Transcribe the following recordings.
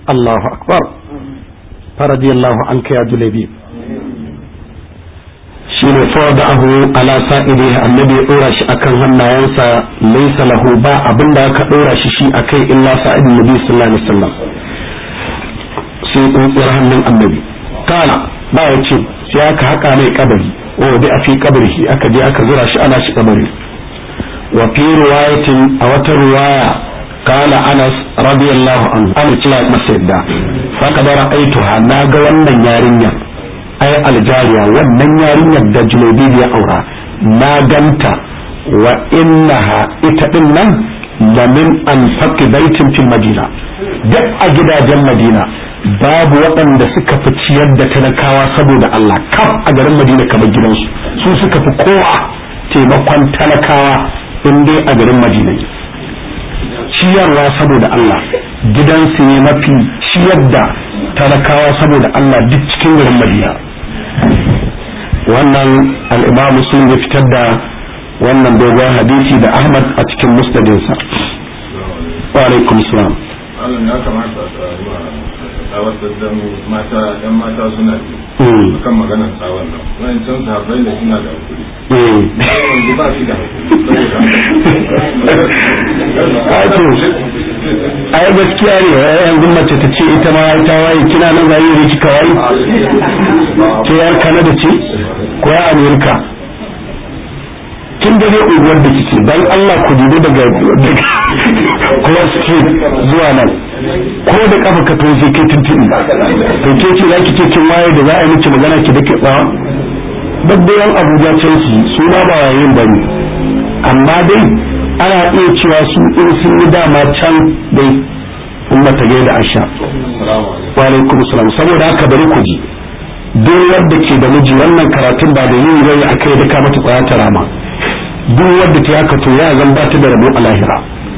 Allahu akbar faradiyallahu anka ya julabi shine fawadahu ala sa'idi annabi ya dora shi akan hannayensa laysa lahu ba abinda aka dora shi shi akai illa sa'idin nabi sallallahu alaihi wasallam sai tsuntsiyar hannun annabi kana ba ya ce sai aka haka mai kabari wa bi a fi kabari aka je aka zura shi ana shi kabari wa fi riwayatin a wata riwaya قال أنس رضي الله عنه أنا تلا مسيدا فقد رأيتها ناغا wannan yarinya ay aljariya wannan yarinyar da julobi ya aura na ganta wa innaha ita din nan da min an faqi baitin fil madina duk a gidajen madina babu waɗanda suka fi ciyar da talakawa saboda Allah kaf a garin madina kamar gidansu su suka fi kowa taimakon talakawa in dai a garin madina ne ciyarwa saboda Allah gidansu ne mafi ciyar da talakawa saboda Allah duk cikin garin Madina wannan al-Imam Muslim ya fitar da wannan dogon hadisi da Ahmad a cikin musnadinsa wa alaikum salam Allah ya kamata a tsawatar da mata yan mata suna ji kan maganar tsawon nan wani can sahabbai da suna da hakuri yanzu ba shi da hakuri ai gaskiya ne yanzu mace ta ce ita ma ta waye kina nan zai yi kika waye ke yar Canada ce ko ya Amerika kin da dai unguwar da kike dan Allah ku dubi daga kuma street zuwa nan ko da kafa ka to sai kai tuntuni to ke ce zaki ce kin waye da za a yi miki magana ki dake tsawa babban Abuja Chelsea su ma ba yayin bane amma dai ana iya cewa su in sun yi dama can dai in mata da asha wa alaikum salam saboda haka bari ku ji duk wanda ke da miji wannan karatun ba da yin zai akai da ka mata tsaya ta rama duk wanda ta haka to ya zan ba ta da rabo a lahira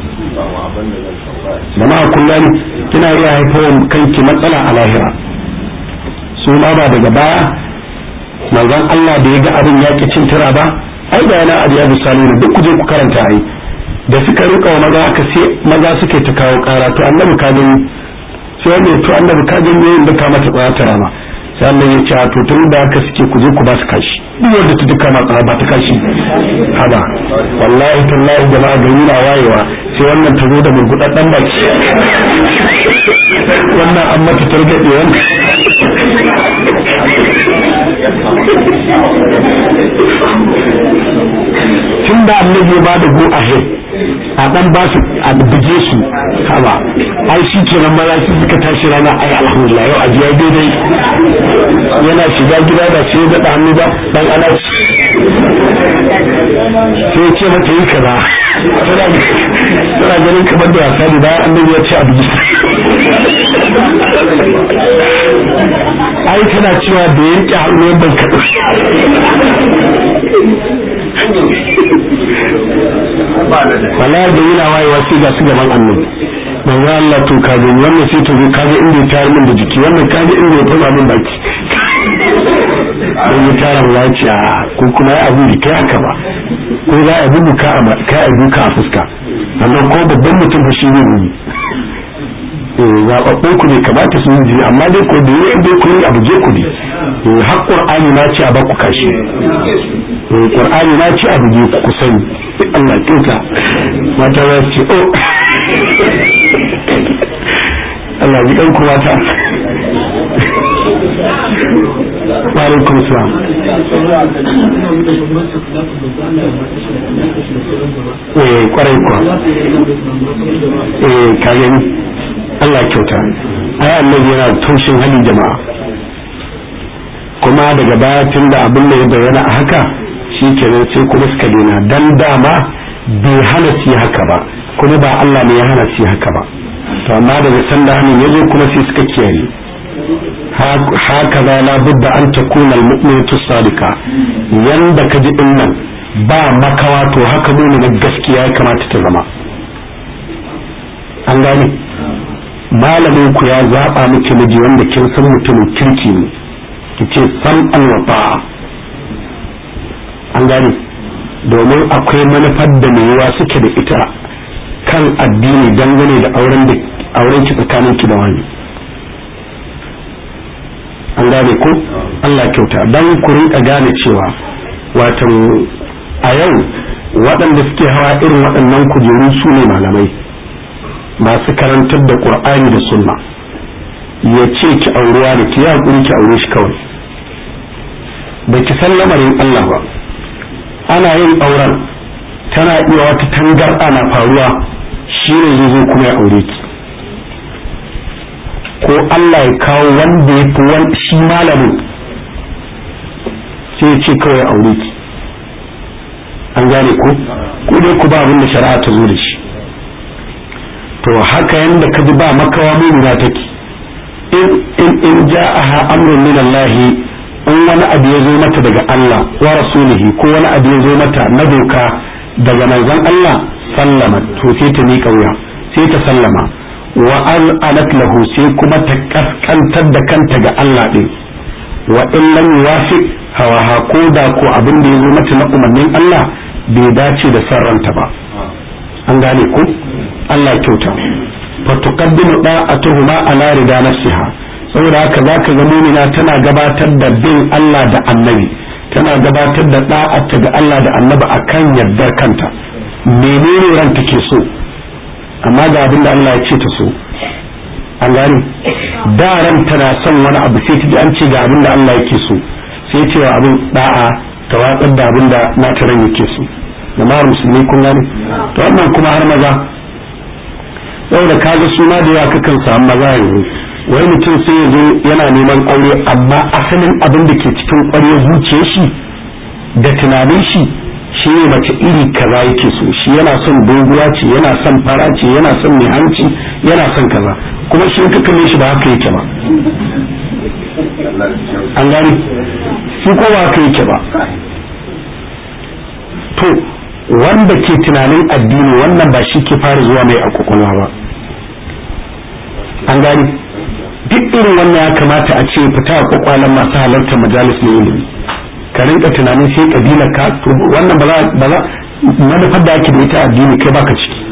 jama'a kullum kina iya haifar kanki matsala a lahira su ma ba daga baya manzon Allah da ya ga abin ya ki cin tura ba ai da yana abiya misali ne duk kuje ku karanta ai da suka rika wa maza aka sai maza suke ta kawo kara to annabi ka gani sai wanda to annabi ka gani yayin da ka mata tsaya ta rama sai Allah ya ce to tun da haka suke ku je ku ba su kashi duk wanda ta duka ma tsara ba ta kashi haba wallahi tallahi jama'a gari na wayewa sai wannan ta zo da murgudaddan baki wannan an mata targaɗe wannan tun da annabi ya ba da go ahead a dan ba su a buge su haba ai shi ke nan maza su suka tashi rana ai alhamdulillah yau ajiya daidai yana shiga gida da sai da hannu ba dan ana sai ce mata yi kaza tana ganin kamar da wasa da bayan annabi ya ce a buge ai tana cewa da yanke hannu ban kaɗu wala da yana wayewa sai ga su gaban annabi manzo Allah to ka gani wannan sai to ka ga inda ya tayar min da jiki wannan ka ga inda ya fama min baki don ya tara mu yaci a ko kuma ya abu da kai haka ba ko za a bugu ka a ka a buka a fuska sannan ko babban mutum fa shi ne ne zaɓaɓɓun ku ne kamata su yi jini amma dai ko da yi dai ku yi abu je ku ne har ƙur'ani na ce a baku kashi ƙur'ani na ce abu je ku sani Allah kyauta mata za su ce oh Allah ji ɗan mata Alaikum salam. Eh kwarai kuwa. Eh ka gani. Allah kyauta ai annabi yana taushin halin jama'a kuma daga baya tun da abin da ya bayyana a haka shi kenan sai kuma suka dena dan dama bai hana su haka ba kuma ba Allah ne ya hana su haka ba to amma daga sanda hannun ya zo kuma sai suka kiyaye haka za la budda an takuna almu'minatu sadika yanda ka ji din nan ba makawa to haka ne na gaskiya ya kamata ta zama an gane malamin ku ya zaba miki miji wanda kin san mutumin kirki ne kice san an wa an gane domin akwai manufar da mai yiwa suke da ita kan addini dangane da auren da auren ki tsakanin ki da wani an gane ko Allah kyauta dan ku rinka gane cewa wato a yau waɗanda suke hawa irin waɗannan kujeru su ne malamai masu karantar da ƙur'ani da sunna ya ce ki aurewa da ki hakuri ki aure shi kawai ba ki san lamarin Allah ba ana yin auren tana iya wata tangarɗa na faruwa shi ne zai zo kuma ya aure ki ko Allah ya kawo wanda ya fi wani shi malamin sai ya ce kawai aure ki an gane ko ko dai ku ba abin da shari'a ta zo da shi to haka yanda ka ji ba makawa mumina take in in in ja'aha amrun min Allah in wani abu ya zo mata daga Allah wa rasulihi ko wani abu ya zo mata na doka daga manzon Allah sallama to sai ta miƙa wuya sai ta sallama wa al'anat lahu sai kuma ta kaskantar da kanta ga Allah din wa in lam yuwafiq hawaha ko da ko abin da ya zo mata na umarnin Allah bai dace da san ranta ba an gane ko Allah kyauta fa tuqaddimu da'atuhuma ala rida nafsiha saboda haka zaka ga mu'mina tana gabatar da bin Allah da annabi tana gabatar da da'ata ga Allah da annabi akan yardar kanta menene ran take so amma ga abin da Allah ya ce ta so an gane da ran tana son wani abu sai ta ji an ce ga abin da Allah yake so sai cewa abin da'a ta watsar da abin da na ran yake so jama'ar musulmi kun gane to wannan kuma har maza saboda kaga suna da yawa kakan samu maza yanzu wai mutum sai ya zo yana neman aure amma asalin abin da ke cikin ƙwarya zuciyar shi da tunanin shi shi ne mace iri kaza yake so shi yana son doguwa ce yana son fara ce yana son mai hanci yana son kaza kuma shi ka kalle shi ba haka yake ba an gani shi ko ba haka yake ba to wanda ke tunanin addini wannan ba shi ke fara zuwa mai a kwakwalwa ba an gani duk irin wannan ya kamata a ce fita a kwakwalen masu halartar majalis na ilimi ka rinka tunanin sai kabila ka wannan ba za manufar da ake da ita addini kai baka ciki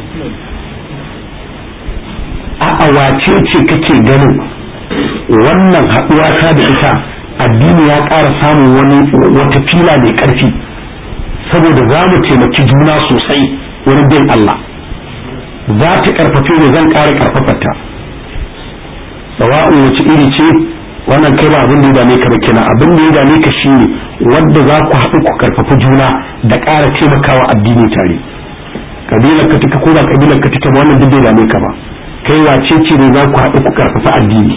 a wace ce kake ganin wannan haɗuwa ta da ita addini ya ƙara samun wani wata fila mai ƙarfi saboda za mu taimaki juna sosai wurin bin Allah za ta ƙarfafe ne zan ƙara ƙarfafata sawa'un wace iri ce wannan kai ba abin da ya dame ka ba kenan abin da ya dame ka shine wanda za ku haɗu ku karfafa juna da ƙara taimakawa addini tare kabilar ka take ko ba kabilar ka take ba wannan duk bai dame ka ba kai wace ce ne za ku haɗu ku karfafa addini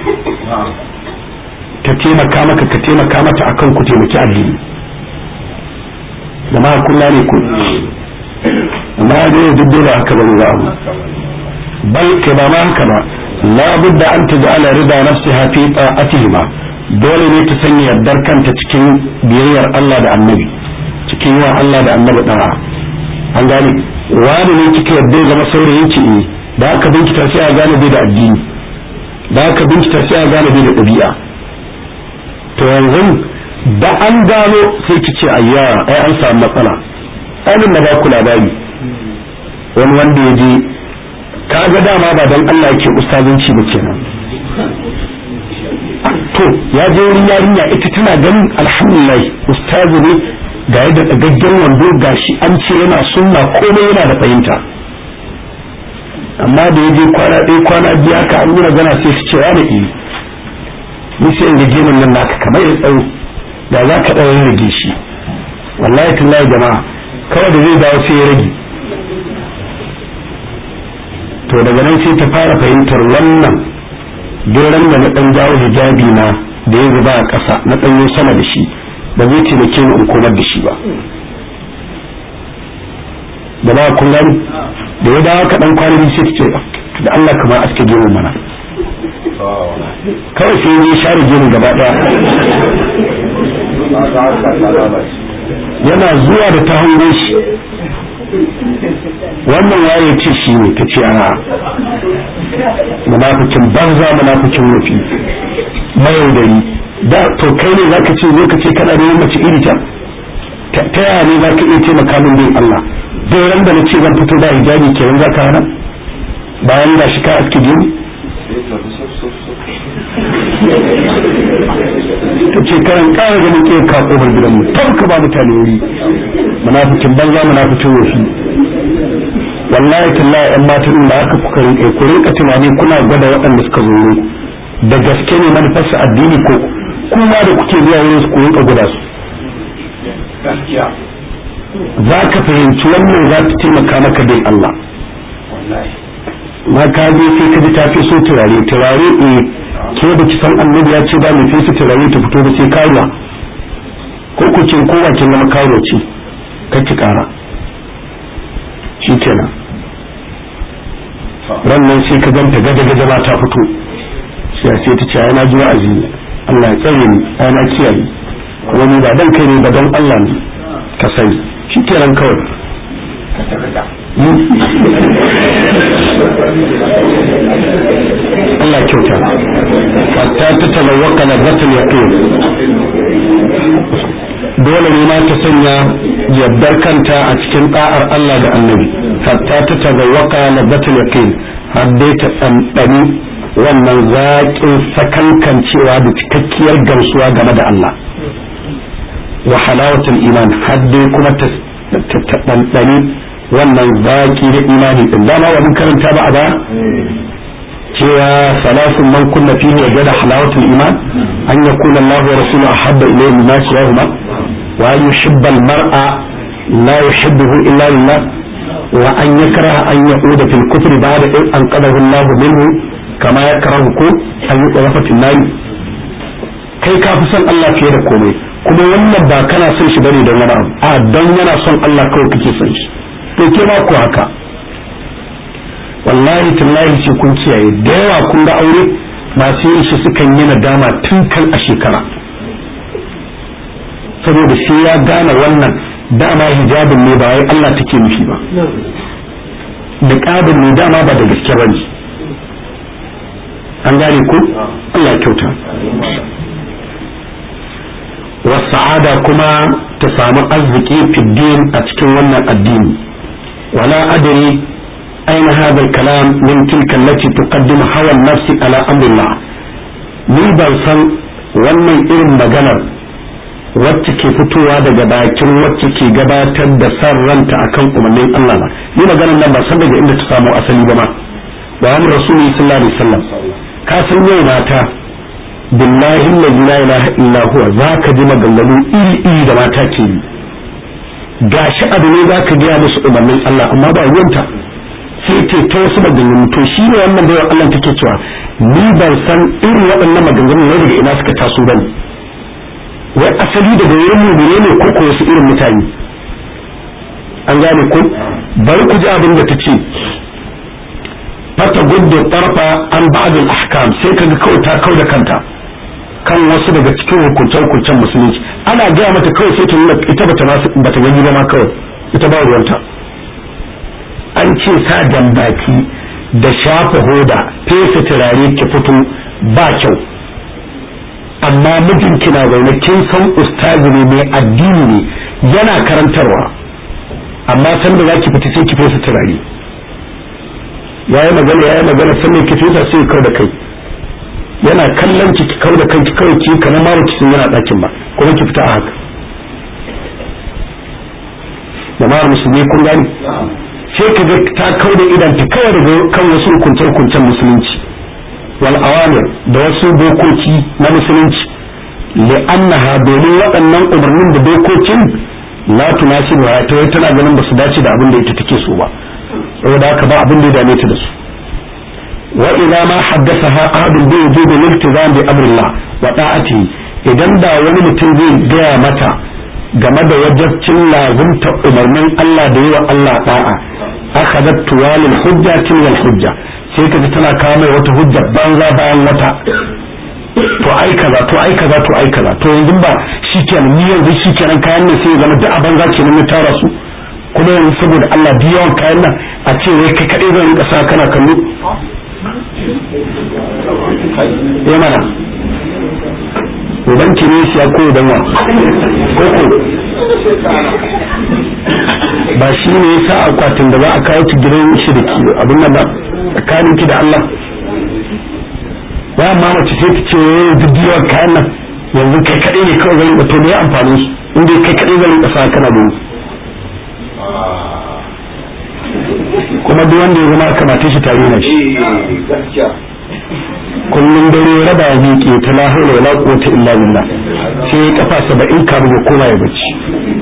ta taimaka maka ka taimaka mata akan ku taimaki addini da ma kulla ne ku amma ya dai duk dole haka ba za mu bal kai ba ma haka ba la budda an taj'ala rida nafsiha fi ta'atihima dole ne ta sanya yardar kanta cikin biyayyar Allah da Annabi cikin yawan Allah da Annabi da'a an gane wani ne kika yarda ya zama saurayin ki eh da aka binkita sai a gane bai da addini da aka binkita sai a gane bai da ɗabi'a to yanzu da an gano sai ki ce ayya ai an samu matsala ainihin na ba ku labari wani wanda ya je kaga dama ba don Allah yake ustazanci ba kenan to ya je wurin yarinya ita tana ganin alhamdulillah ustazu ne ga yadda dagaggen wando gashi an ce yana sunna komai yana da fahimta amma da ya je kwana ɗaya kwana biyu haka an yi magana sai su ce ya da iri ni sai in ga gemin nan naka kamar ya tsawo da za ka ɗaura rage shi wallahi tallahi jama'a kawai da zai dawo sai ya rage to daga nan sai ta fara fahimtar wannan duran da na dan jawo hijabi na da ya zuba a ƙasa na ɗanyo sama da shi ba zai taimake ni in komar da shi ba da ba kun gani da ya dawo kaɗan kwanaki sai ta ce da Allah kamar aske gemu mana kawai sai ya share gemu gaba ɗaya yana zuwa da ta hango shi wannan waye ce shi ne ta ce a munafikin banza munafikin wufi mayaudari da to kai ne zaka ce zo ka ce kana da mace iri ta ta yaya ne zaka iya taimaka min bin Allah dai ran da nace zan fito da hijabi kenan zaka hana bayan da shi ka aske gini ta ce kayan ƙara ganin ke ka ƙofar gidanmu tam ka ba mutane wuri munafikin banza munafikin wofi wallahi tallahi yan matan da aka kuka rinka ku rinka tunani kuna gwada waɗanda suka zo da gaske ne manufarsa addini ko kuma da kuke zuwa wurin su ku rinka gwada su za ka fahimci wannan za ta taimaka maka bin Allah ma ka je sai ka ji ta fi so turare turare eh ke da ki san annabi ya ce ba mai fesa turare ta fito da sai karuwa ko ku ce ko ba kin zama karuwa ce ka ki kara shi kenan wannan sai ka ganta gada gada ba ta fito sai sai ta ce ai na ji wa'azi ne Allah ya tsare ni ai na kiyaye wani ba dan kai ne ba don Allah ne ka sani shi kenan kawai Allah kyauta hatta ta talawaka na zatul yaqin dole ne ma ta sanya yaddar kanta a cikin da'ar Allah da annabi hatta ta talawaka na zatul yaqin har dai ta tsantsani wannan zaƙin sakankancewa da cikakkiyar gamsuwa game da Allah wa halawatul iman har dai kuma ta ɗanɗani wannan zaƙi da imani ɗin dama wa mun karanta ba a ba cewa salasun man kunna fihi wajada halawatul iman an yakuna Allah wa rasuluhu ahabba ilayhi mimma siwahuma wa an yuhibba al-mar'a la yuhibbuhu illa lillah wa an yakraha an yaquda fil kufri ba'da in anqadahu Allah minhu kama yakrahu ko an yuqafa fil nar kai ka fi son Allah fiye da komai kuma wannan ba kana son shi bane don wani abu a don yana son Allah kawai kake son shi to ke ma ku haka wallahi tallahi ce kun kiyaye da yawa kun ga aure masu yin shi sukan yi nadama tun kan a shekara saboda shi ya gane wannan dama hijabin ne ba wai Allah take nufi ba da ƙabin ne dama ba da gaske ba ne an gane ku Allah kyauta wasa'ada kuma ta samu arziki fiddin a cikin wannan addini wala adri aina hadha kalam min tilka allati tuqaddimu hawa nafsi ala amrillah ni ban san wannan irin maganar wacce ke fitowa daga bakin wacce ke gabatar da san ranta akan umarnin Allah ba ni maganar nan ba san daga inda ta samu asali ba ma wa amr rasuli sallallahu alaihi wasallam ka san yau mata billahi allazi la ilaha illa huwa zaka ji maganganu iri iri da mata ke yi gashi abu ne zaka gaya musu umarnin Allah amma ba ruwanta sai ce ta wasu maganganu to shi ne wannan bayan Allah take cewa ni ban san irin waɗannan maganganu ne daga ina suka taso bane wai asali daga wurin mu ne ko ko wasu irin mutane an gane ku bari ku ji abin da ta ce fata gudda tarfa an ba'dul ahkam sai kaga kawai ta kauda kanta kan wasu daga cikin hukuncen hukuncen musulunci ana gaya mata kawai sai ta nuna ita bata bata gani ba ma kawai ita ba ruwanta an ce sa baki da shafa hoda fesa turare ki fito ba kyau amma mijinki na zaune kin san ustazi ne mai addini ne yana karantarwa amma sanda za ki fita sai ki fesa turare ya yi magana ya yi magana sannan ki fesa sai kau da kai yana kallon ki kau da kanki kawai ki kamar ma baki sun yana ɗakin ba kuma ki fita a haka jama'ar musulmi kun gani sai ka ga ta kau da idan ta kawai daga kan wasu hukunce-hukuncen musulunci wal awamir da wasu dokoki na musulunci li'annaha domin waɗannan umarnin da dokokin la tunasibu ha ta tana ganin ba su dace da abin da ita take so ba saboda haka ba abin da ya dame ta da su wa idza ma haddathaha ahadun bi wujubi al-iltizam bi amrillah wa ta'atihi idan da wani mutum zai gaya mata game da wajabcin lazumta umarnin Allah da yi wa Allah da'a akhadat tuwalil hujjatin wal hujja sai ka tana kawo mai wata hujja banza bayan wata to ai kaza to ai kaza to ai kaza to yanzu ba shikenan ni yanzu shikenan kayan nan sai ya zama duk a banza kenan na tara su kuma yanzu saboda Allah duk yawan kayan nan a ce wai kai kadai zan rinka sa kana kallo eh mana uban ki ne siya ko dan wa koko ba shi ne yasa akwatin da za a kawo ki gidan shi da ki abin nan ba tsakanin ki da Allah ya ma mace sai ta ce wai duk yawan kayan nan yanzu kai kaɗai ne kawai zai to me amfani su inda kai kaɗai zai rinka sa kana da kuma duk wanda ya zama kamata shi tare na shi kullum dare raba ya miƙe ta la haula wala quwwata illa billah sai ya kafa saba'in kafin ya koma ya bacci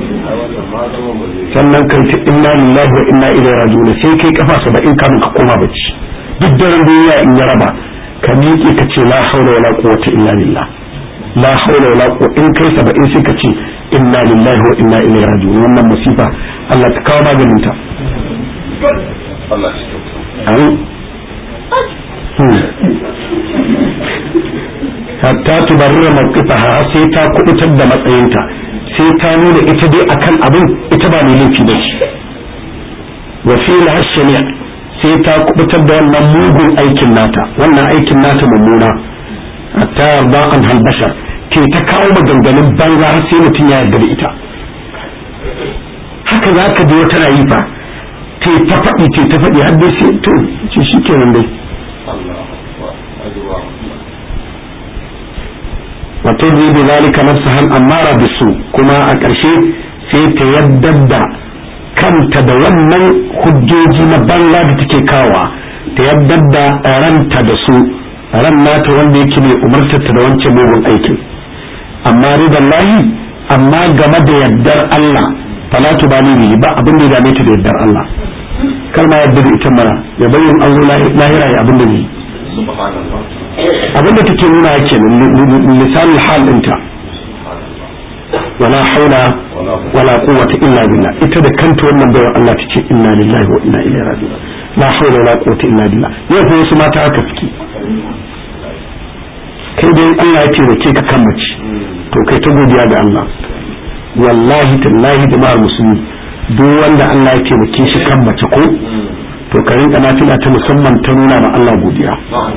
sannan kai ta inna lillahi wa inna ilaihi raji'un sai kai kafa saba'in kafin ka koma bacci duk daren duniya in ya raba ka miƙe ka ce la haula wala quwwata illa billah la haula wala quwwata in kai saba'in sai ka ce inna lillahi wa inna ilaihi raji'un wannan musifa Allah ta kawo maganin ta Allah shi hatta tubarra mawqifaha sai ta kubutar da matsayinta sai ta nuna ita dai akan abin ita ba mai laifi ba ce wa fi lahashani sai ta kubutar da wannan mugun aikin nata wannan aikin nata mummuna hatta yarda an halbashar ke ta kawo maganganun banza har sai mutum ya yarda da ita haka za ka je wata na yi fa te ta faɗi te ta faɗi har dai sai to ce shi kenan dai wato zai bi zalika nafsaha amara bisu kuma a ƙarshe sai ta yaddar da kanta da wannan hujjoji na banza da take kawa ta yaddar da ranta da su ran nata wanda yake mai umartarta da wancan mugun aikin amma ridan lahi amma game da yaddar Allah fala tubali bihi ba abin da ya dame ta da yaddar Allah kar ma yadda da ita mara ya bayyana an zo lahira ya abin da zai abin da take nuna yake misalin hal ɗinta wala haula wala quwwata illa billah ita da kanta wannan bayar Allah tace inna lillahi wa inna ilaihi raji'un la haula wala quwwata illa billah yau ko wasu mata haka suke kai dai Allah ya taimake ka kan mace to kai ta godiya ga Allah wallahi tallahi jama'ar musulmi duk wanda Allah ya taimake shi kan mace ko to ka rinka nafila ta musamman ta nuna ma Allah godiya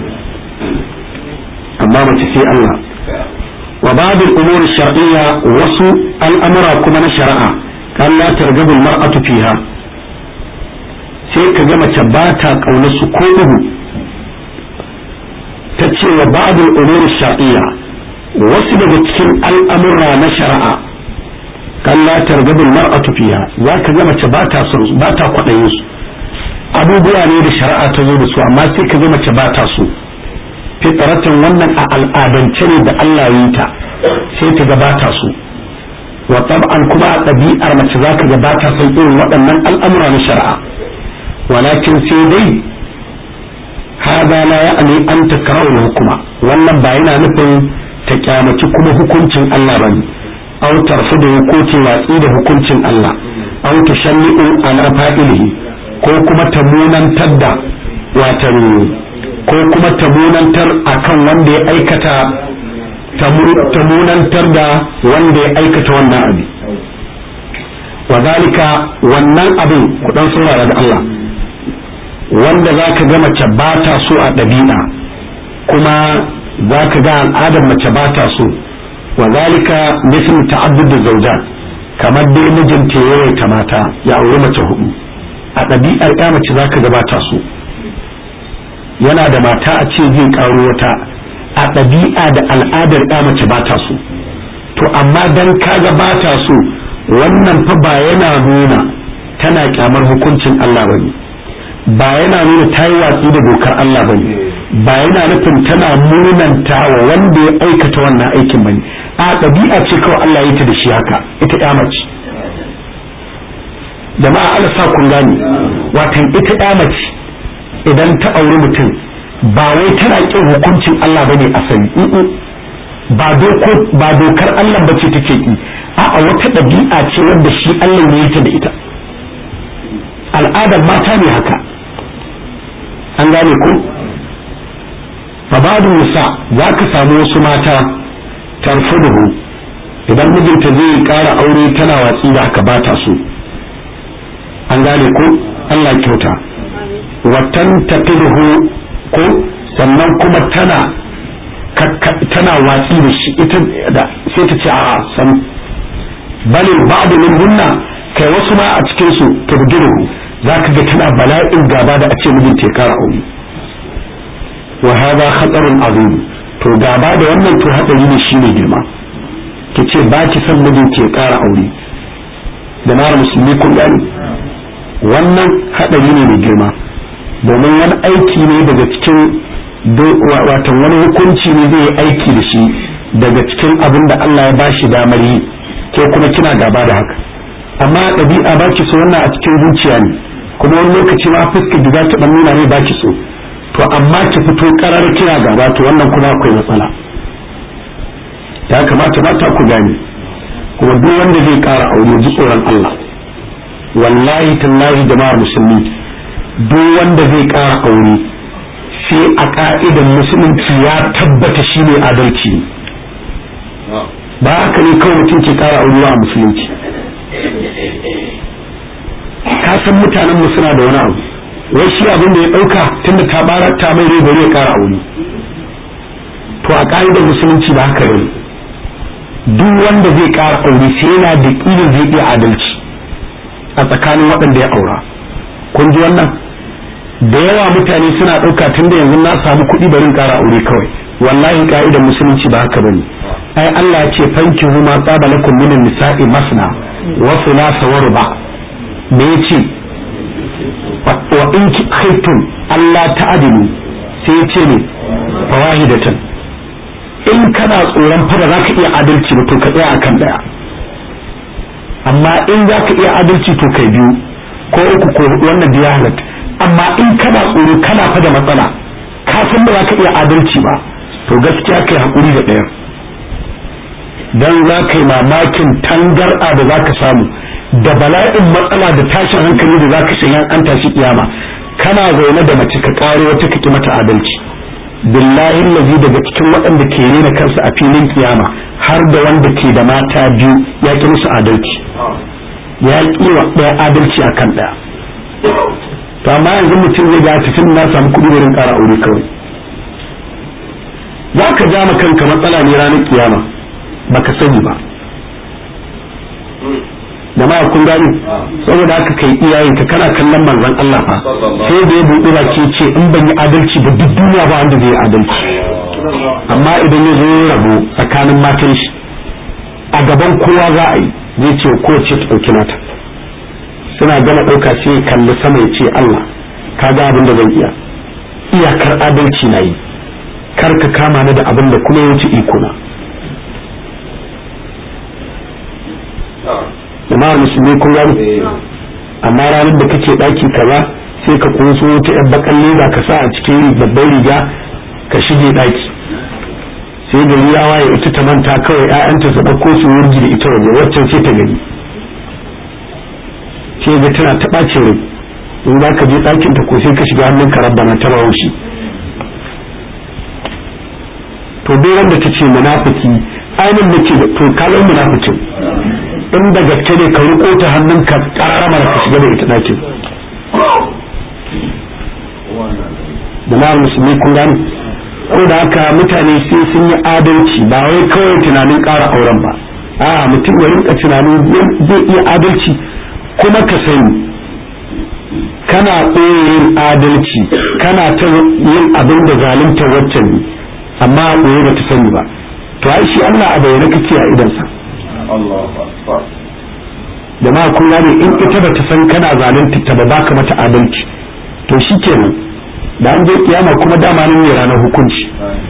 amma mace sai Allah wa ba'd al-umur shar'iyya wasu al'amura kuma na shari'a kan la targabu al-mar'atu fiha sai ka ga mace ba ta kauna su ko ubu ta ce wa ba'd al-umur shar'iyya wasu daga cikin al'amura na shari'a kan la targabu al-mar'atu fiha za ka ga mace ba ta son ba ta kwadayin su abubuwa ne da shari'a ta zo da su amma sai ka ga mace ba ta so fitratan wannan a al'adance ne da Allah yi ta sai ta gabata su wa tab'an kuma a ɗabi'ar mace za ka gabata san irin waɗannan al'amura na shari'a walakin sai dai hada la ya'ni an takrahu hukuma wannan ba yana nufin ta kyamaci kuma hukuncin Allah bane aw tarfudu hukuncin watsi da hukuncin Allah aw tashanni'u ala fa'ilihi ko kuma ta munantar da watan ko kuma ta munantar akan wanda ya aikata ta munantar da wanda ya aikata wannan abin wa zalika wannan abin kudan saurara da Allah wanda za ka ga mace ba ta so a ɗabi'a kuma za ka ga al'adar mace ba ta so wa zalika misal ta'addud zawjat kamar dai mijinta ya yawaita mata ya auri mace hudu a ɗabi'ar ya mace za ka ga ba ta so yana da mata a ce zai karo wata a ɗabi'a da al'adar ya mace ba ta so to amma dan kaga ba ta so wannan fa ba yana nuna tana kyamar hukuncin Allah bane ba yana nuna ta yi watsi da dokar Allah bane ba yana nufin tana munanta wa wanda ya aikata wannan aikin bane a ɗabi'a ce kawai Allah ya ta da shi haka ita ya mace jama'a Allah sa kun gane watan ita ya mace idan ta auri mutum ba wai tana kin hukuncin Allah bane asali ba doko ba dokar Allah bace take ki a'a wata ɗabi'a ce wanda shi Allah ne ta da ita al'adar mata ne haka an gane ku fabadun nisa za ka samu wasu mata tarfuduhu idan mijinta zai ƙara aure tana watsi da haka ba ta so an gane ku Allah kyauta watan tafiruhu ko sannan kuma tana tana watsi da shi ita da sai ta ce a san balin ba'du min hunna kai wasu ma a cikin su turdiruhu zaka ga tana bala'in gaba da a ce mijin te kara aure wa hada khatarun azim to gaba da wannan to hadari ne shine girma ki ce ba ki san mijin ke ƙara aure da mara musulmi kun gani wannan hadari ne mai girma domin wani aiki ne daga cikin watan wani hukunci ne zai yi aiki da shi daga cikin abin da Allah ya bashi damar yi ke kuma kina gaba da haka amma ɗabi'a ba ki so wannan a cikin zuciya ne kuma wani lokaci ma fuska da za ta ɗan nuna ne ba ki so to amma ki fito karar kina gaba to wannan kuma akwai matsala ya kamata mata ku gane kuma duk wanda zai ƙara aure ji tsoron Allah wallahi tallahi jama'ar musulmi duk wanda zai ƙara aure sai a ka'idan musulunci ya tabbata shi ne adalci ba haka ne kawai mutum ke ƙara aure a musulunci ka san mutanen mu suna da wani abu wai shi abin da ya ɗauka tunda ta bara ta mai rai bari ya ƙara aure to a ka'idar musulunci ba haka ne duk wanda zai ƙara aure sai yana da ƙirin zai iya adalci a tsakanin waɗanda ya aura kun ji wannan da yawa mutane suna ɗauka tun da yanzu na samu kuɗi barin ƙara aure kawai wallahi ka'idar musulunci ba haka bane ai Allah ce fanki huma tsaba lakum min nisa'i masna wa thulatha wa ruba me yace wa in khaytum Allah ta'dilu sai yace ne fawahidatan in kana tsoron fara zaka iya adalci ba to ka tsaya akan daya amma in zaka iya adalci to kai biyu ko uku ko wannan da ya halatta amma in kana tsoro kana fa da matsala ka san ba za ka iya adalci ba to gaskiya kai hakuri da ɗayan dan za ka yi mamakin tangar'a da za ka samu da bala'in matsala da tashin hankali da za ka sanya an tashi kiyama kana zaune da mace ka kare wata ka mata adalci billahi lazi daga cikin waɗanda ke rena kansu a filin kiyama har da wanda ke da mata biyu ya ki musu adalci ya ki wa ɗaya adalci akan ɗaya to amma yanzu mutum zai ga tafin na samu kuɗi wurin ƙara aure kawai za ka ja ma kanka matsala ne ranar kiyama baka sani ba jama'a kun gani saboda haka kai iyayen ka kana kallon manzon Allah fa sai da ya buɗe baki ce in ban yi adalci ba duk duniya ba wanda zai yi adalci amma idan ya zo ya rabo tsakanin matan shi a gaban kowa za a yi zai ce ko ce ta ɗauki nata suna gama ɗauka sai kalli sama ya ce Allah ka ga abin da zan iya iyakar adalci na yi kar ka kama ni da abin da kuma ya wuce iko na jama'ar musulmi kun gani amma ranar da kake ɗaki kaza sai ka kunso ta yan bakan leda ka sa a cikin babban riga ka shige ɗaki sai gari ya waye ita ta manta kawai 'ya'yanta su ɗauko su wurgi da ita waje waccan ce ta gani sai ga tana ta ɓace rai in za ka je ɗakin ta ko sai ka shiga hannun ka rabbana ta haushi to duk wanda ta ce munafiki ainihin nake da to kalan munafikin in da gaske ne ka riko ta hannun ka karamar ka shiga da ita ɗakin jama'ar musulmi kun gani ko da haka mutane sai sun yi adalci ba wai kawai tunanin ƙara auren ba a mutum ya rinka tunanin zai iya adalci kuma ka sani kana ɓoye yin adalci kana ta yin abin da zalunta waccan ne amma a ɓoye ba ta sani ba to ai shi Allah a bayyana kake a idansa jama'a kun gane in ita ba ta san kana zalunta ta ba baka mata adalci to shikenan da an je kiyama kuma dama nan ne ranar hukunci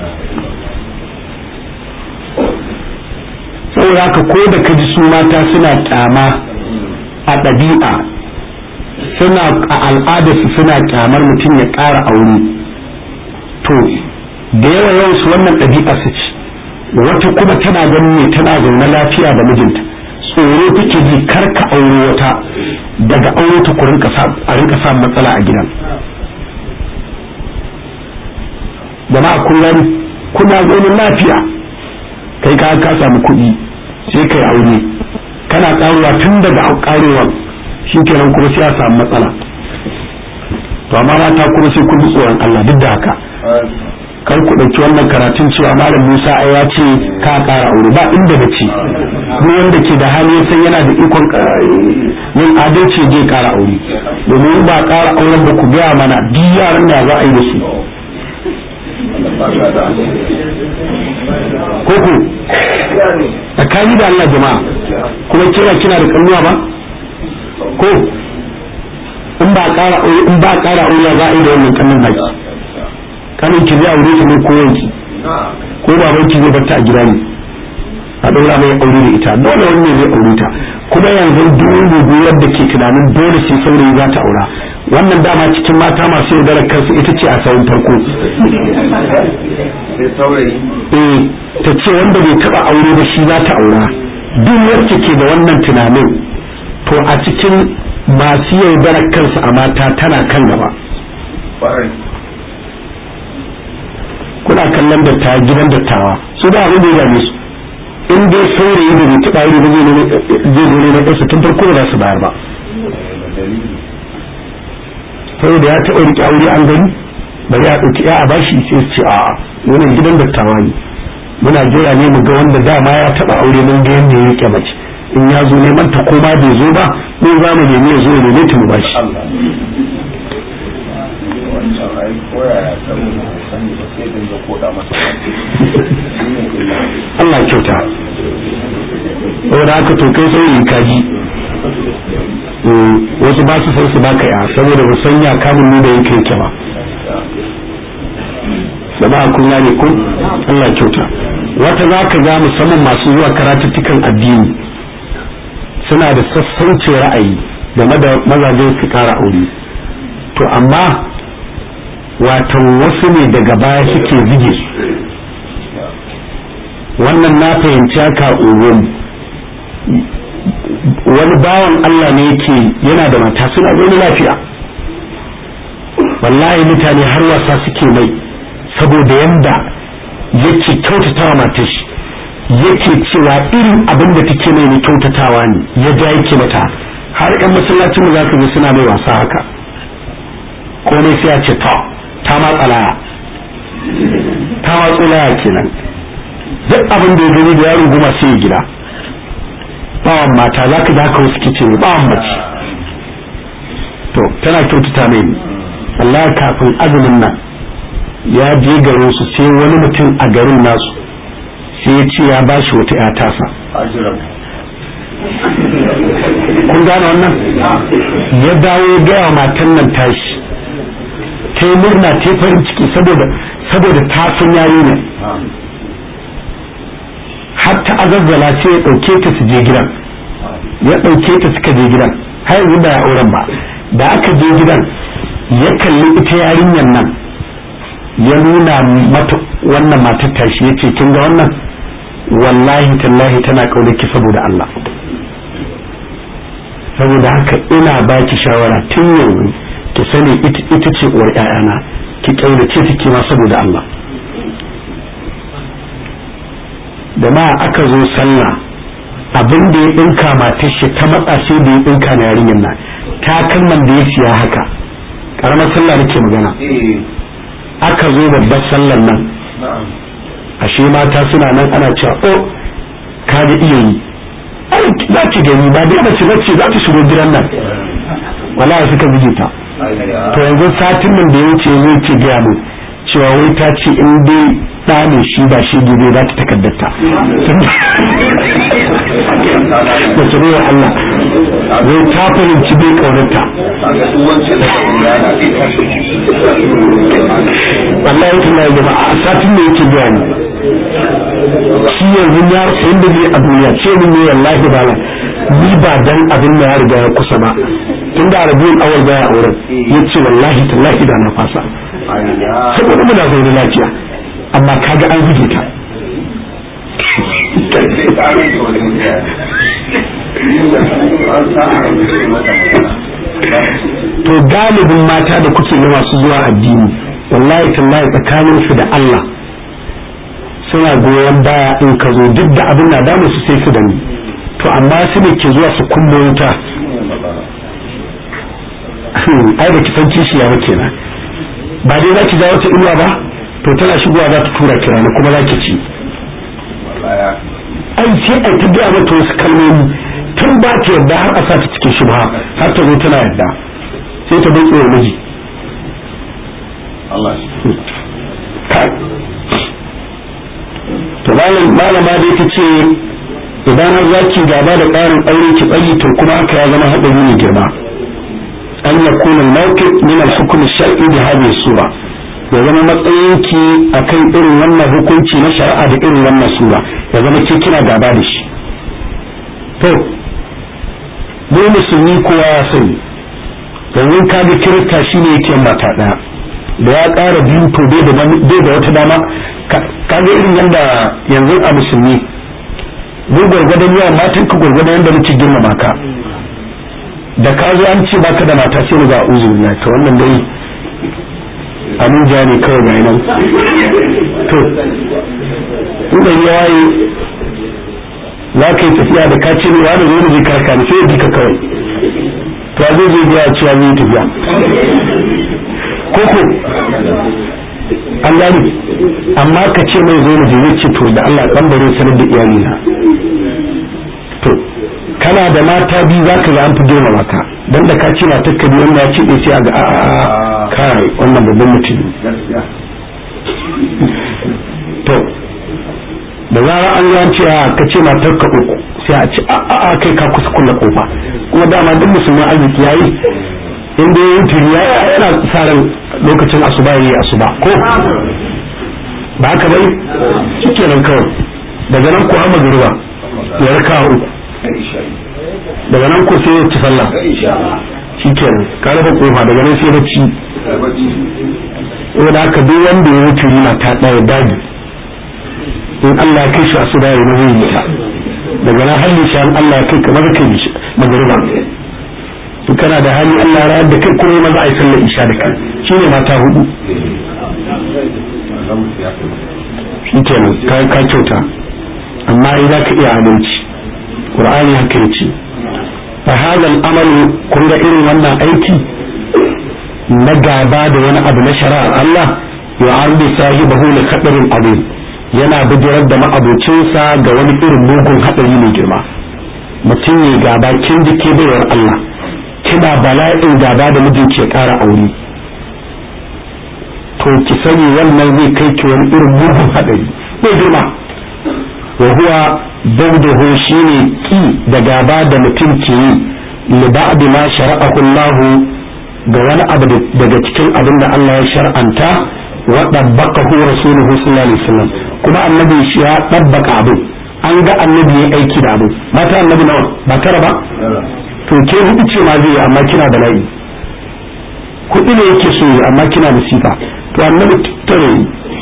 saboda haka ko da ka ji su mata suna kyama a ɗabi'a suna a al'adarsu suna kyamar mutum ya ƙara aure to da yawa yawan su wannan ɗabi'a su ce wata kuma tana ganin ne tana zaune lafiya da mijinta tsoro take ji kar ka aure wata daga aure ta ku a rinka sa matsala a gidan jama'a kullum kuna zaune lafiya kai ka ka samu kuɗi sai kai aure kana karuwa tun daga karewa shikenan kuma sai a samu matsala to amma mata kuma sai kun ji tsoron Allah duk da haka kar ku ɗauki wannan karatun cewa malam Musa ai ya ce ka ƙara aure ba inda da ce duk wanda ke da hali ya san yana da ikon yin adalci je ƙara aure domin ba ƙara auren ba ku gaya mana duk yaran da za a yi da su koko tsakani da Allah jama'a kuma kira kina da kalluwa ba ko in ba ƙara in ba ƙara aure za a yi da wannan kallon baki kanin ki zai aure ki ne ko yanki ko baban ki zai barta a gida ne a ɗora mai aure da ita dole wani ne zai aure ta kuma yanzu dubu yadda ke tunanin dole sai saurayi za ta aura wannan dama cikin mata masu yaudarar kansu ita ce a sauran farko eh ta ce wanda bai taba aure ba shi za ta aura duk wacce ke da wannan tunanin to a cikin masu yaudarar kansu a mata tana kan gaba kuna kallon dattawa gidan dattawa su da abin da ya dame su in dai saurayi da bai taba aure ba zai zo ne na ƙasa tun farko ba za su bayar ba saboda ya taɓa riƙe aure an gani bari a ɗauki ya a bashi sai su ce a wannan gidan dattawa ne muna jira ne mu ga wanda dama ya taɓa aure mun ga yadda ya riƙe mace in ya zo neman ta ko ma bai zo ba mun za mu nemi ya zo ya neme ta mu bashi Allah kyauta saboda haka to kai saurayi kaji wasu ba su san su baka ya saboda ba san ya kamun ni da yake yake ba jama'a kun gane ko Allah kyauta wata za ka ga musamman masu zuwa karatuttukan addini suna da sassaucin ra'ayi game da mazajen su kara aure to amma watan wasu ne daga baya suke zige su wannan na fahimci haka unguwan wani bawan Allah ne yake yana da mata suna zaune lafiya wallahi mutane har wasa suke mai saboda yanda yake kyautatawa matar shi yake cewa irin abin da take mai na kyautatawa ne ya ja yake mata har yan masallacin mu zaka ga suna mai wasa haka ko ne sai a ce ta ta matsalaya ta matsalaya kenan duk abin da ya gani da yaro goma sai ya gida bawan mata za ka haka wasu kice ne bawan mace to tana kyautata mai Allah kafin azumin nan ya je garin su sai wani mutum a garin nasu sai ya ce ya ba shi wata 'ya tasa kun gane wannan ya dawo ya gaya matan nan tashi ta yi murna ta yi farin ciki saboda saboda ta san yayi ne har ta azazzala sai ya ɗauke ta su je gidan ya ɗauke ta suka je gidan har yanzu ba ya auren ba da aka je gidan ya kalli ita yarinyar nan ya nuna mata wannan matar tashi ya ce kin ga wannan wallahi tallahi tana ki saboda Allah saboda haka ina baki shawara tun yanzu ki sani ita ce uwar ƴaƴana ki ƙaunace ta ma saboda Allah da ma aka zo sallah abin da ya dinka matar shi ta matsa sai da ya dinka na yarinyar nan ta kalman da ya siya haka karamar sallah nake magana aka zo babbar sallar nan ashe mata suna nan ana cewa oh ka ga iya yi za ki gani ba dai mace bace za ta shigo gidan nan wala suka buge ta to yanzu satin nan da ya wuce zai ce gaya mu cewa wai ta ce in dai ɗa ne shi ba shi gobe za ta takaddata da su wa Allah wai ta fahimci bai ƙaunarta Allah ya tuna ya jama'a a satin da yake biya ne shi yanzu ya inda ne a duniya ce min ne wallahi ba ni ba dan abin da ya riga ya kusa ba tun da arabiyun awal baya auren ya ce wallahi tallahi da na fasa saboda muna zaune lafiya amma kaga an buge ta to galibin mata da kuke ga masu zuwa addini wallahi tallahi tsakanin su da Allah suna goyon baya in ka zo duk da abin na damu su sai su da ni to amma su ne ke zuwa su kumbo wuta ai da kisan kishiya ba kenan ba dai za ki ga wata inuwa ba to tana shigowa za ta tura kira na kuma za ki ci ai sai ai ta gaya mata wasu kalmomi tun ba ta yadda har a sa ta cikin shubha har ta zo tana yadda sai ta bai tsoron miji to malama da ita ce idan har zaki gaba da ƙarin aure ki tsayi to kuma haka ya zama haɗari mai girma an ya kuna mawqif min al-hukm shar'i da hadhihi sura ya zama matsayinki akan irin wannan hukunci na shari'a da irin wannan sura ya zama ke kina gaba da shi to mu musulmi kowa ya sani domin ka ga kirista shine yake mata ɗaya da ya ƙara biyu to bai da wata dama ka ga irin yadda yanzu a musulmi mu gwargwadon yawan matan ka gwargwadon yadda muke girmama ka da ka zo an ce baka da mata sai mu ga uzu na to wannan dai abuja ne kawai ga nan to inda ya waye za ka yi tafiya da ka ce ne wani zo je karka ne sai ya ka kawai to a zai zai biya cewa zai tafiya koko an gani amma ka ce mai zo mu je zai ce to da Allah dan bare sanar da iyali na to kana da mata biyu za ka ga an fi girma maka dan da ka ce matar ka biyu wanda ya ce sai a ga a kai wannan babban mutum to da zara an ya ce ka ce matar ka uku sai a ce a kai ka kusa kulla kofa kuma dama duk musulman arziki yayi in dai wutar ya yana sa ran lokacin asuba yayi asuba ko ba haka bai shike nan kawai daga nan ko amma gurba ya raka uku daga nan ko sai ya ci sallah shike nan ka rufe kofa daga nan sai bacci saboda haka duk wanda ya wuce yana ta daya daji in Allah ya kai shi asuba yayi na zai yi ta daga nan halin shi Allah ya kai kamar kai magruba in kana da hali Allah rayar da kai kuma maza a yi sallar isha da kai shi ne mata hudu shi kenan ka ka kyauta amma ai za ka iya adalci qur'ani haka yace fa hada al-amalu kun ga irin wannan aiki na gaba da wani abu na shari'ar Allah yu'ardu sahibahu li khatarin azim yana bijirar da ma'abocinsa ga wani irin mugun hadari mai girma mutum ne gaba kin jike baiwar Allah kina bala'in gaba da mijinki ya ƙara aure to ki sani wannan zai kai ki wani irin mugun haɗari mai girma wa huwa bawdahu shine ki da gaba da mutum ke yi li ba'd ma shara'ahu Allah ga wani abu daga cikin abin da Allah ya shar'anta wa dabbaqahu rasuluhu sallallahu alaihi wasallam kuma annabi shi ya dabbaka abu an ga annabi ya aiki da abu mata annabi nawa ba tara ba to ke hudu ce ma zai amma kina da layi kuɗi ne yake so amma kina da sifa to annabi tare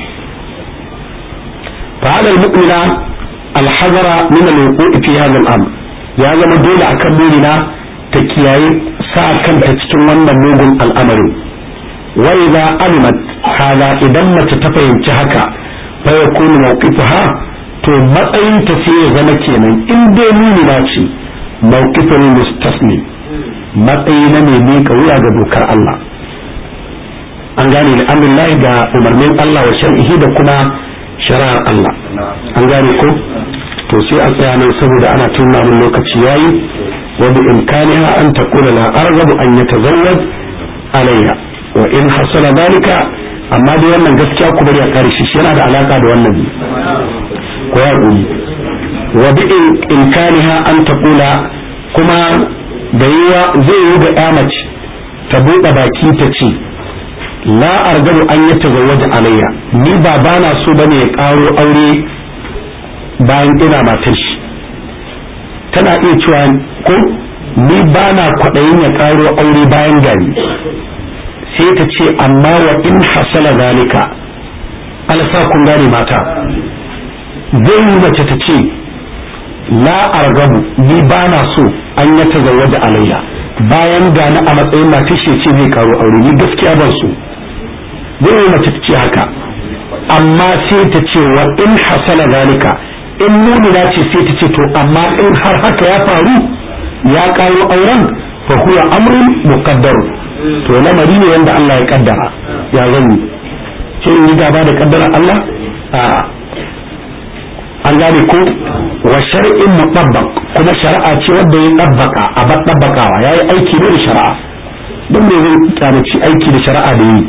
fa hada almu'mina alhazara min alwuqu fi hadha al-amr ya zama dole akan mu'mina ta kiyaye sa kanta cikin wannan mugun al'amarin wa idza alimat hada idan mace ta fahimci haka fa yakunu mawqifuha to matsayin ta sai ya zama kenan in dai mu'mina ce mawqifin mustaslim matsayi na mai miƙa wuya ga dokar Allah an gane da amrillahi ga umarnin Allah wa shar'ihi da kuma shari'ar Allah an gane ko to sai a tsaya nan saboda ana tunna mun lokaci yayi wa bi imkaniha an taqula la arghabu an yatazawwaj alayya wa in hasala dalika amma dai wannan gaskiya ku bari a kare shi yana da alaka da wannan ko ya wa bi imkaniha an taqula kuma da yiwa zai yi ga mace ta buɗe baki ta ce la argabu an yi tazawwaja alayya ni ba bana so bane ya karo aure bayan ina matar shi tana iya cewa ko ni bana kwaɗayin ya karo aure bayan gari sai ta ce amma wa in hasala zalika alsa kun gane mata zai yi mace ta ce la argabu ni ba na so an ya tazawwaja alayya bayan gani a matsayin matar shi ce zai karo aure ni gaskiya ban so zai yi mace ta ce haka amma sai ta ce wa in hasala zalika in mumina ce sai ta ce to amma in har haka ya faru ya karo auren fa huwa amrun muqaddar to lamari ne wanda Allah ya kaddara ya zan ce in yi gaba da kaddara Allah a an gane ko wa shar'in mutabbaq kuma shari'a ce wanda ya tabbaka a dabbakawa yayi aiki ne da shari'a don me zai kyamaci aiki da shari'a da yi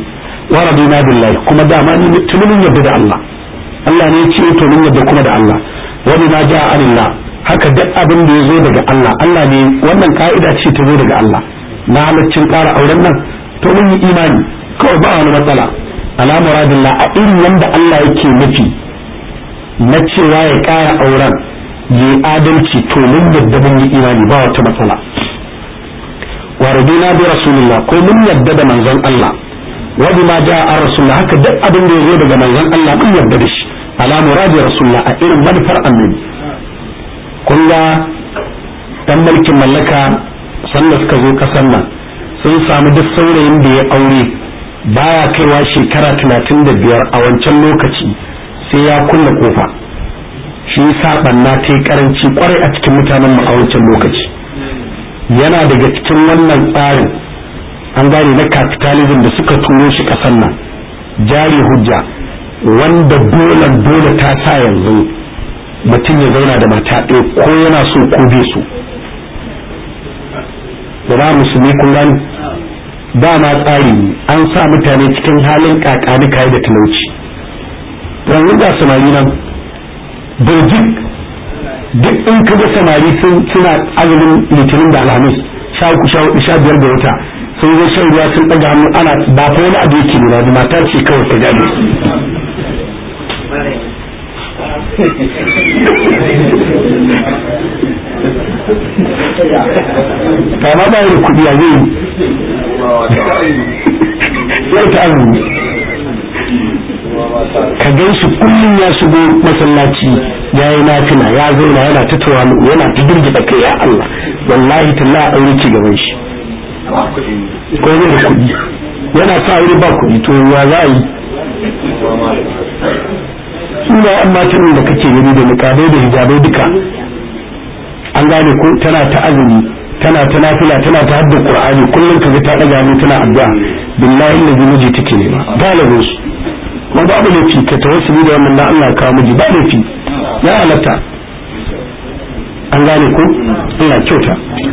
wa radina billahi kuma dama ni tunin yadda da Allah Allah ne ya ce to mun yadda kuma da Allah wa bima ja'a anillah haka duk abin da ya zo daga Allah Allah ne wannan ka'ida ce ta zo daga Allah na halaccin ƙara auren nan to mun yi imani kawai ba wani matsala ala muradillah a irin yanda Allah yake nufi na cewa ya ƙara auren yi adalci to mun yadda mun yi imani ba wata matsala wa radina bi rasulillah ko mun yadda da manzon Allah wa bima jaa ar rasulullah haka duk abin da ya zo daga manzon Allah mun yadda da shi ala muradi rasulullah a irin manufar annabi kun ga dan mulkin mallaka sanda suka zo kasar nan sun samu duk saurayin da ya aure baya kaiwa shekara talatin da biyar a wancan lokaci sai ya kulle kofa shi yasa banna ta yi karanci kwarai a cikin mutanen mu a wancan lokaci yana daga cikin wannan tsarin an gane na capitalism da suka turo shi kasar nan jari hujja wanda dole dole ta sa yanzu mutum ya zauna da mata ɗaya ko yana so ko bai so da musulmi kun gani dama tsari an sa mutane cikin halin kakani kayi da talauci yanzu ga samari nan birjik duk in ka ga samari suna azumin litinin da alhamis sha uku sha hudu sha biyar da wata sun zo shan ruwa sun ɗaga hannu ana ba fa wani abu yake nuna da mata ce kawai ta gane kama ba da kudi a zai ya ta azumi ka gan shi kullum ya shigo masallaci ya yi nafina ya zauna yana ta tawalu yana ta girgida kai ya Allah wallahi talla a aure ci gaban shi ko zai da kudi yana sa aure ba kudi to ya za a yi suna yan matan da kake gani da niqabai da hijabai duka an gane ko tana ta azumi tana ta nafila tana ta hadda qur'ani kullum ka ga ta daga ni tana addu'a billahi da miji take nema galibin su kuma ba abu laifi ka tawassuli da wannan Allah kawo miji ba laifi ya halatta an gane ko Allah kyauta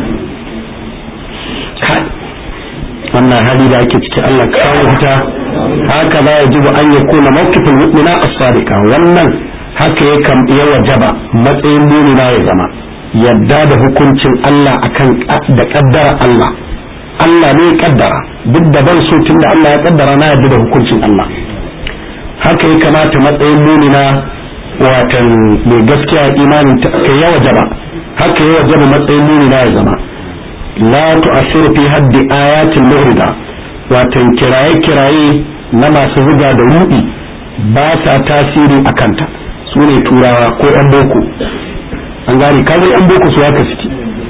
wannan hali da ake ciki Allah kawo fita haka za ya jibu an yakuna mawqifin mu'mina as-sadiqa wannan haka ya kam ya wajaba matsayin mu'mina ya zama yadda da hukuncin Allah akan da kaddara Allah Allah ne ya kaddara duk da ban so tunda Allah ya kaddara na yadda da hukuncin Allah haka ya kamata matsayin mu'mina watan mai gaskiya imanin ta ya wajaba haka ya wajaba matsayin mu'mina ya zama la tu'assiru fi haddi ayatil mu'rida watan kiraye-kiraye na masu zuga da ruɗi ba sa tasiri a kanta su ne turawa ko 'yan boko an gane kaga 'yan boko su haka suke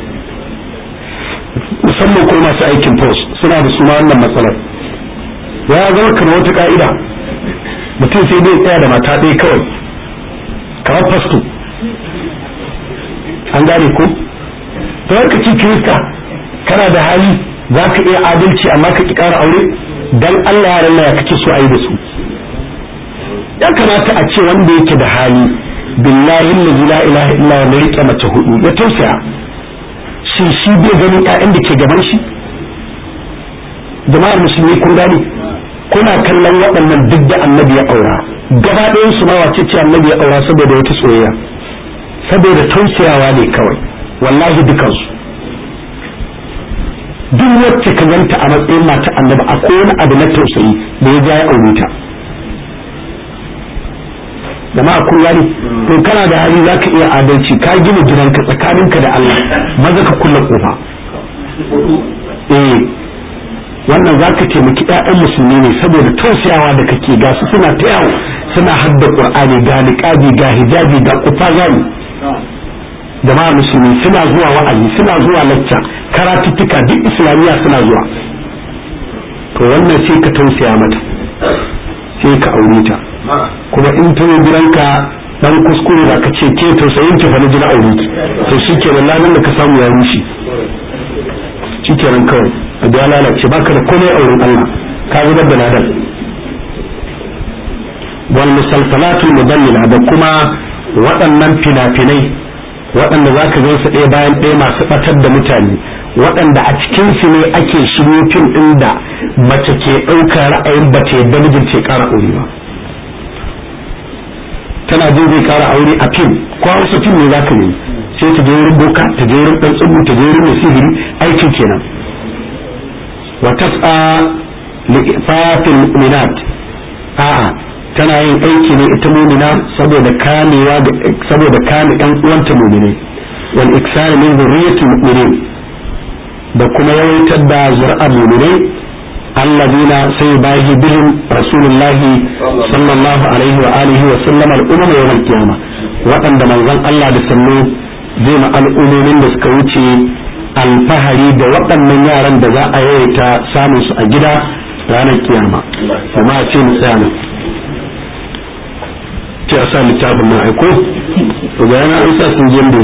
musamman ko masu aikin post suna da suna wannan matsalar ya zama kamar wata ka'ida mutum sai dai tsaya da mata ɗaya kawai kamar fasto an gane ko to ka ci kirista kana da hali za ka iya adalci amma ka ki ƙara aure dan Allah ya rana ya kake so a yi da su ya kamata a ce wanda yake da hali billahi la ilaha illa wa rike mace hudu ya tausaya shi shi bai ganin ƴaƴan da ke gaban shi jama'ar musulmi kun gane kuna kallon waɗannan duk da annabi ya aura gaba ɗayan su ma wace ce annabi ya aura saboda wata soyayya saboda tausayawa ne kawai wallahi dukansu duk wacce ka ganta a matsayin mata annabi akwai wani abu na tausayi da ya ja ya aure ta jama'a kun gani to kana da hali zaka iya adalci ka gina gidanka tsakaninka da Allah maza ka kulle kofa eh wannan zaka taimaki ƴaƴan musulmi ne saboda tausayawa da kake ga su suna ta yawo suna hadda qur'ani ga niqabi ga hijabi ga kufa gani jama'a musulmi suna zuwa wa'azi suna zuwa lacca karatuttuka duk islamiyya suna zuwa to wannan sai ka tausaya mata sai ka aure ta kuma in ta yi gidanka dan kuskure da ka ce ke tausayin ki fa na jina aure ki to shikenan ladan da ka samu ya rushe shikenan kawai a da lalace baka da komai auren Allah ka zubar da ladan wal musalsalatul mudallila da kuma waɗannan fina-finai waɗanda za ka su ɗaya bayan ɗaya masu ɓatar da mutane waɗanda a cikin su ne ake shiryo fim ɗin da mace ke ɗaukar ra'ayin ba ta yadda mijin ce ƙara aure ba tana jin zai ƙara aure a fim ko hausa fim ne za ka yi sai ta je wurin boka ta je wurin ɗan tsubu ta je wurin mai sihiri aikin kenan wa tas'a li'fafil mu'minat a'a tana yin aiki ne ita mu'mina saboda kamewa saboda kame ɗan uwanta mu'mini wal iksar min zurriyyatil mu'minin da kuma yawaitar da zuri'ar mu'minai alladina sai bahi bihim rasulullahi sallallahu alaihi wa alihi wa sallam al-umma yawm al-qiyama waɗanda manzon Allah da sallu zai ma al'ummomin da suka wuce alfahari da waɗannan yaran da za a yawaita samun su a gida ranar kiyama kuma a ce mu tsaya nan ce a sa littafin na aiko to ga yana an sa sun jin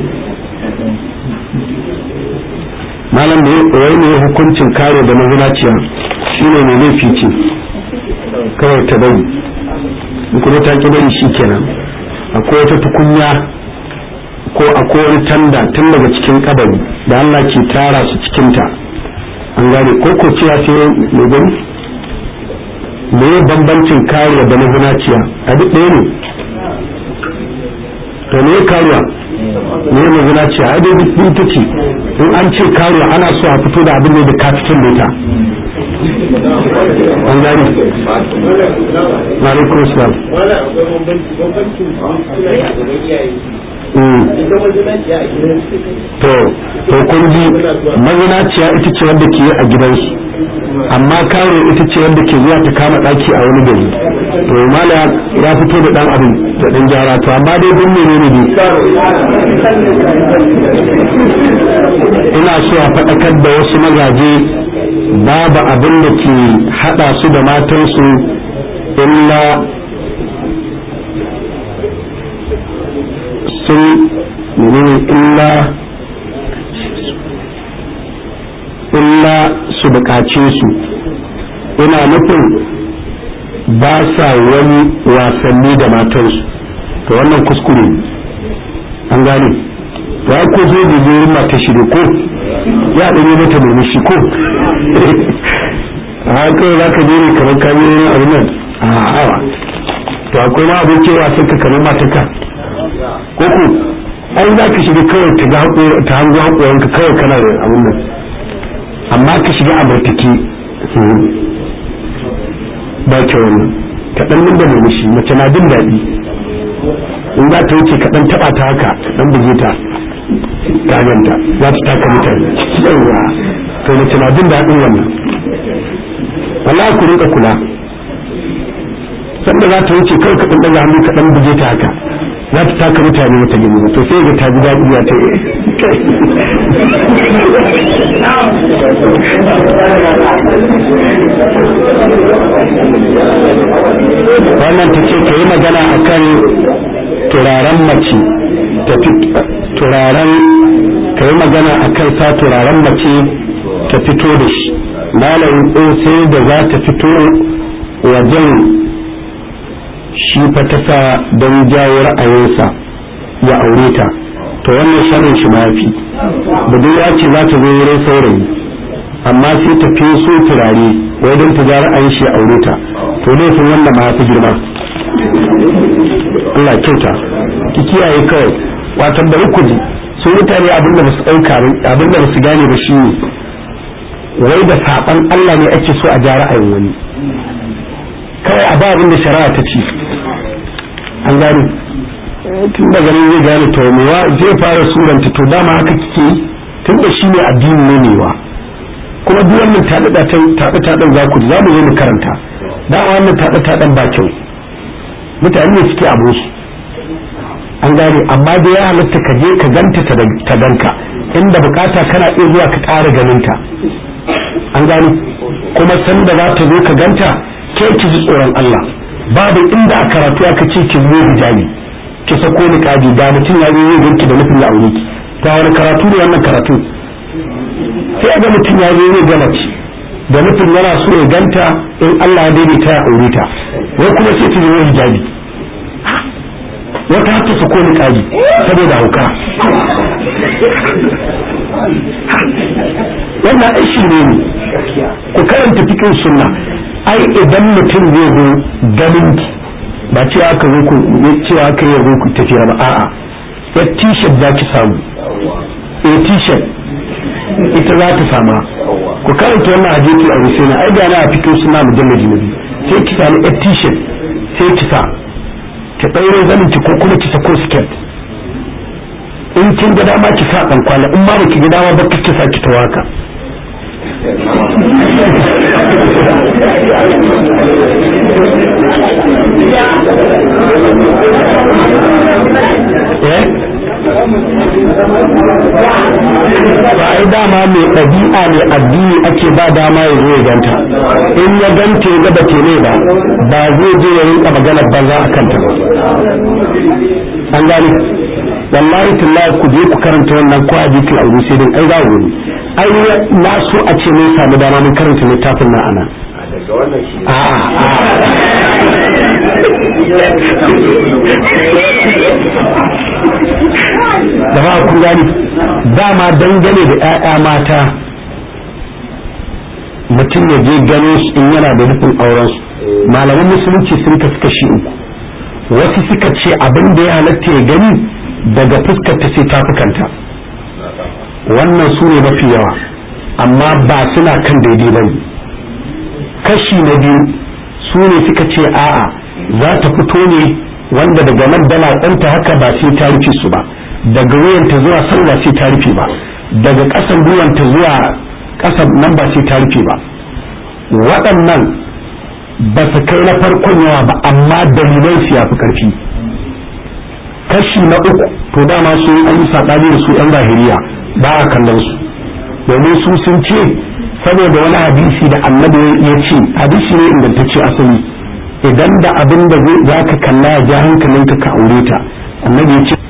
malam da wai ne hukuncin kare da mazinaciya shine ne laifi ce kawai ta bari kuma ta ki bari shi kenan akwai wata tukunya ko akwai wani tanda tun daga cikin kabari da Allah ke tara su cikinta an gane ko ko cewa sai mai gani me bambancin kariya da mazinaciya a duk ɗaya ne to me kariya me mazinaciya a dai duk ita ce in an ce kariya ana so a fito da abin da ka fitin da ita an gane ma'alaikun salam to to kun ji mazinaciya ita ce wanda ke a gidansu amma karo ita ce wanda ke zuwa ta kama daki a wani gari to mala ya fito da dan abin da dan gyara to amma dai dun ne ne ina so a faɗakar da wasu mazaje babu abin da ke hada su da matansu illa sun menene illa illa su bukace su ina nufin ba sa wani wasanni da matansu to wannan kuskure an gane to ai ko zai da zai mata shi ko ya ɗanye mata murmushi ko a haka za ka je ne kamar kamiyoyin abin nan a awa to akwai ma abin cewa sun ka kamar mataka ko ku ai za ka shiga kawai ta ta hango haƙoranka kawai kana da abin nan amma ka shiga a bartaki ba kyau wannan ka dan da murmushi mace na jin daɗi in za ta wuce ka dan taɓa ta haka ka dan buge ta ta ganta za ta taka mutane yawa to mace na jin daɗin wannan wallahi ku rinka kula sanda za ta wuce kawai ka dan daga hannu ka dan buge ta haka za ta taka mutane mata gani to sai ga ta ji daɗi ya ta wannan ta ce ka yi magana a kan turaren mace turaren ka yi magana a kan sa turaren mace ta fito da shi malamin ɗin sai da za ta fito wajen shi fa ta sa don jawo ra'ayinsa ya aure ta to wannan sharrin shi mafi budurwa ce za ta zo wurin saurayi amma sai ta fi so turare wai don ta ja ra'ayin shi ya aure ta to laifin wannan ma fi girma Allah kyauta ki kiyaye kawai watan bari ku ji su mutane abin da basu ɗauka abin da basu gane ba shi ne wai da saɓan Allah ne ake so a ja ra'ayin wani kawai a ba abin da shari'a ta ce an gane tun da ganin zai gane to mewa zai fara suranta to dama haka kike tun da shi ne addini ne mewa kuma duk wannan taɗe taɗen za ku za mu zo mu karanta dama wannan taɗe taɗen ba kyau mutane ne suke abu su an gane amma da ya halatta ka je ka ganta ta ganka inda bukata kana iya zuwa ka ƙara ganinta an gane kuma sanda za ta zo ka ganta ke ki ji tsoron Allah babu inda a karatu aka ce ki zo hijabi ki sako ni kaji da mutum ya zo ganki da nufin ya aure ki ta wani karatu ne wannan karatu sai ga mutum ya zo zai gama ci da nufin yana so ya ganta in Allah ya daidaita ya aure ta wai kuma sai ta zo hijabi wata har ta sako ni kaji saboda hauka wannan aishi ne ku karanta cikin sunna ai idan mutum zai zo ganin ki ba cewa aka zo ku cewa aka yi zo ku tafiya ba a'a ya t-shirt za ki samu a t-shirt ita za ta sama ku karanta wannan hadisi a rusaina ai ga na a cikin suna mujallaji na biyu sai ki samu a t-shirt sai ki sa ki ɗaure zanin ki ko kuma ki sako skirt in kin ga dama ki sa ɗan kwana in ma baki ga dama ba ki sa ki tawaka ba ai dama mai ɗabi'a ne addini ake ba dama ya zo ya ganta in ya ganta ya gaba ke ne ba ba zai je ya rinka maganar banza a kanta ba an gani wallahi tallahi ku je ku karanta wannan ko a jikin aure sai dai ai za ku gani ai na so a ce mun samu dama mun karanta littafin na ana da ba kun gani dama dangane da 'ya'ya mata mutum ya je gano su in yana da nufin auren su malaman musulunci sun kasu kashi uku wasu suka ce abin da ya halatta ya gani daga fuskar ta sai tafukanta wannan su ne mafi yawa amma ba suna kan daidai ba ne kashi na biyu su ne suka ce a'a za ta fito ne wanda daga nan dala ɗanta haka ba sai ta rufe su ba daga wuyanta zuwa sallah sai ta rufe ba daga ƙasan gwiwanta zuwa ƙasan nan ba sai ta rufe ba waɗannan ba su kai na farkon yawa ba amma dalilan su yafi ƙarfi kashi na uku to dama su an yi saɓani da su yan zahiriya ba a kallon su domin su sun ce saboda wani hadisi da annabi ya ce hadisi ne ingantacce asali idan da abin da za ka kalla ya ja hankalinka ka aure ta annabi ya ce